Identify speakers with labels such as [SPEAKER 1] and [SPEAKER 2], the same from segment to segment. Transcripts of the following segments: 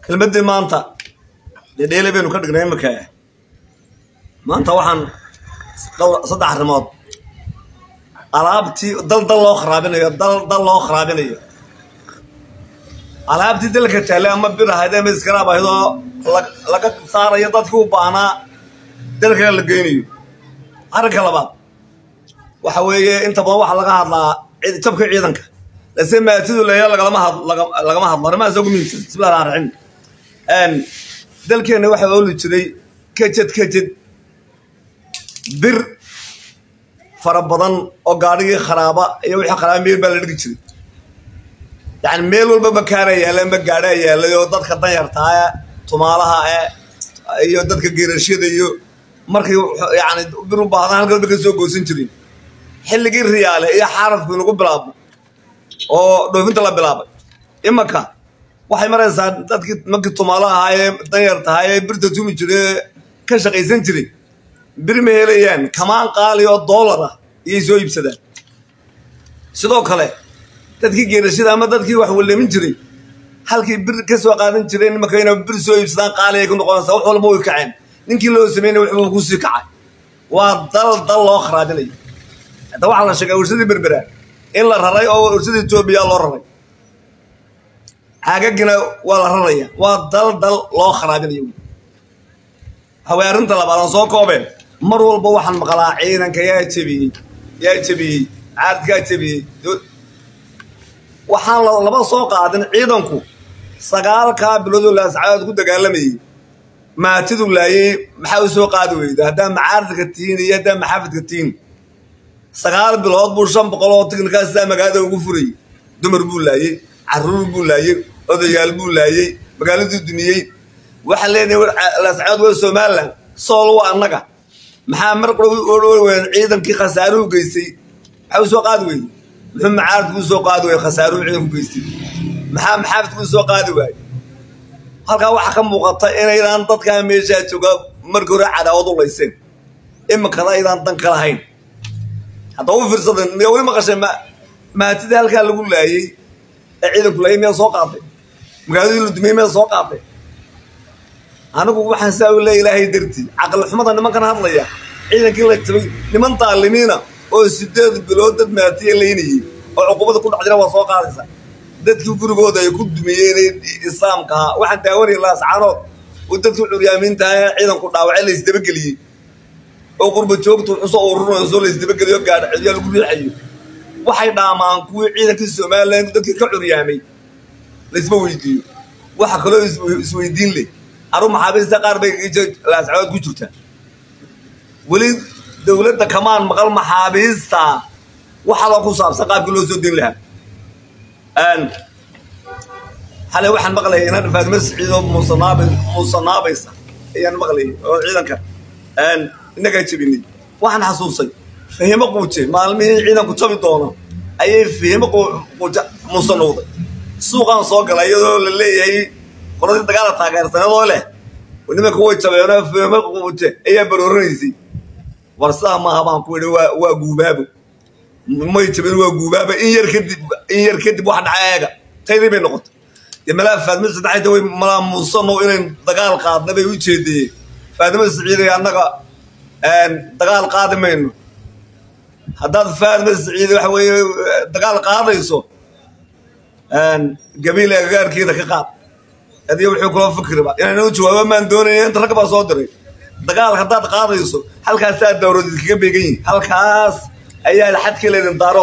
[SPEAKER 1] kelmaddii maanta dee dheele baynu ka dhignay iminka maanta waxaan dhowr saddex arrimood alaabtii dal dal loo kharaabinayo dal dal loo kharaabinayo alaabtii dalka taale ama bir ahayd ama iskaraab ahayd oo laga saarayo dadkii u baahnaa dalkana la geynayo arrinka labaad waxa weeye inta badan waxaa laga hadlaa jabka ciidanka lase maatidu leeya lagalama had lagama hadlo arrimahaas ugu muhiimsan bismillahi rahmaan raxiim dalkeenna waxaa ooli jiray kejed kejed bir fara badan oo gaadhigii kharaaba iyo wixii kharaaba meel baa la dhigi jiray yani meel walba makaana yaalla ma gaadhaa yaallay oo dadka danyartaa tumaalaha iyo dadka geerashada iyo markay yani bir u baahdan halkan ba ka soo goosan jirin xilligii riyaale iyo xaarafku inagu bilaabmo oo dhoofinta la bilaabay imanka waxay maraysaa dadkii markii tumaalo ahaayee danyarta ahaayee birta tumi jire ka shaqaysan jiray bir ma helayaan kamaan qaali oo doolar ah iyay soo iibsadaan sidoo kale dadkii geerashada ama dadkii wax walemin jiray halkii bir ka soo qaadan jireen imanka inay bir soo iibsadaan qaali ay ku noqonaysaa wax walba way kaceen ninkii loo sameynay wuxuu kusii kacay waa dal dal loo kharaabinayo hadda waxaa la sheegay warshadii berbera in la raray oo warshada etoobiya loo raray caagagina waa la raraya waa dal dal loo kharaabinayo haway arrinta labaad aan soo koobeen mar walba waxaan maqlaa ciidanka yaa jebiyey yaa jebiyey caadkaa jebiyey waxaan laba soo qaadin ciidanku sagaalkaa biloodoo laascadood ku dagaalamayey maatidu laayey maxaa u soo qaadi weyda haddaa macaaridka tihiin iyo haddaa maxaafidka tihiin sagaal bilood buu shan boqol oo tiknikaas sidaa magaalada ugu furayey dumar buu laayey carruur buu laayey odayaal buu laayey magaaladuu dumiyey waxaan leenahay laascadood waa somalilan sool waa annaga maxaa mar qura ciidankii khasaaruhu geystay maxaa u soo qaadi weyday muxuu macaaridku u soo qaadi waayey khasaaruhu ciidanku geystay maxaa maxaafidku u soo qaadi waayey halkaa waxaa ka muuqata inaydaan dadkaa meeshaa jooga markii hore cadaawad u layseen iminkana aydaan dan ka lahayn hadda u fiirsadan miyaa weli maqashay maatidii halkaa lagu laayey ee ciidanku laayay miyaa soo qaaday magaaladii la dumiyey miyaa soo qaaday anigu waxaan saa u leeya ilaahay dartii caqli xumada nimankan hadlaya ciidankii la jabay niman daalimiina oo sideed bilood dad maatiya laynayey oo cuqubada ku dhacdina waa soo qaadaysaa dadkii gurigooda ay ku dumiyeen islaamka ahaa waxaan daawanaya laascaanood oo dadkii curyaamiintaha ee ciidanku dhaawacay la isdabageliyey oo qurba joogtu xusoo ururayso la isdabageliyo gaadha cidyaa lagu riixayo waxay dhaamaan kuwii ciidankii somalilan dadkii ka curyaamay laisma weydiiyo waxa kaloo isweydiin leh arru maxaabiista qaar bay laascaanood ku jirtaa weli dowladda kamaan maqal maxaabiista waxaloo ku saabsan qaabkii loo soo deyn lahaa xalay waxaan maqlayay inaan faatime siciid oo muusanaab muusanaabaysa ayaan maqlayay oo ciidanka innagaa jebinay waxaan xasuusay fahimo quuje maalmihii ciidanku jabi doono ayay fahimo quuje muusanowday suuqaan soo galay iyadoo la leeyahay qoladii dagaala taageersanadoo leh nimanka way jabeenoo fahimo quuje ayaa barooranaysay war sidaa maaha baan ku idhi waa guubaabo may jabin waa guubaaba in yar kadib in yar kadib wax dhaca eega taydii bay noqotay dee malaa faatimo saddexayta way malaa muusano inayn dagaal qaadna bay u jeediyeen faatimo siciiday annaga dagaal qaadi mayno haddaad faatimo siciide waxa weeye dagaal qaadayso gabiil agagaarkeeda ka qaad adiga wuxuu kula fikriba inayna u jawaabo maan doonaya inta ragga baa soo diray dagaal haddaad qaadayso halkaasaa dawrad idinkaga beegan yihin halkaas ayaa xadka leedin daaro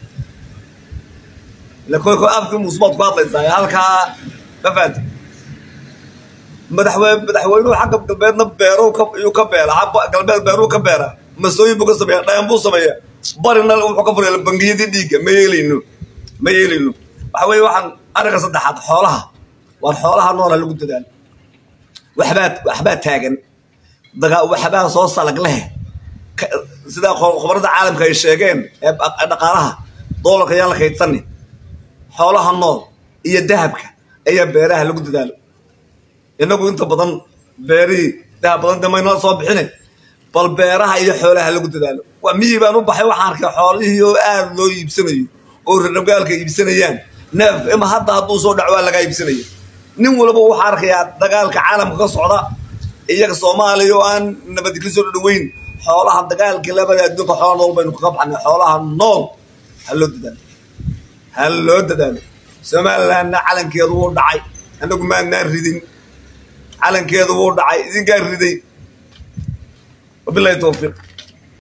[SPEAKER 1] lakoyko afkii muusbaad ku hadlaysaa halkaa ma fahanti madaxweyne madaxweynuhu xagga galbeedna beeru yuu ka beera xagga galbeed beeruu ka beera masooyin buu ka sameeya dhayan buu sameeya barina wuxuu ka furaya bangiyadii dhiigga ma yeelayno ma yeelayno waxa weeye waxaan arrinka saddexaad xoolaha waar xoolaha noola lagu dadaalo waxbaa waxbaa taagan daga waxbaa soo salag leh sidaa khubarada caalamka ay sheegeen ee dhaqaalaha doolarka ayaan la kaydsanin xoolaha nool iyo dahabka ayaa beeraha lagu dadaalo innagu inta badan beerihii dahab badan damaynala soo bixine bal beeraha iyo xoolaha lagu dadaalo waa miyii baan u baxay waxaan arkay xoolihii oo aad loo iibsanayo oo rarnagaalka iibsanayaan neefka ima hadda hadduu soo dhaco waa lagaa iibsanaya nin walba waxaa arkayaa dagaalka caalamka ka socda iyaga soomaaliya oo aan nabadi ka soo dhaweyn xoolaha dagaalkii labada adduunka xoola nool baynu kaga baxnay xoolaha nool ha loo dadaalo ha loo dadaalo somalilandna calankeedu wuu dhacay annagu maadnaan ridin calankeedu wuu dhacay idinkaa riday wabilahi towfiiq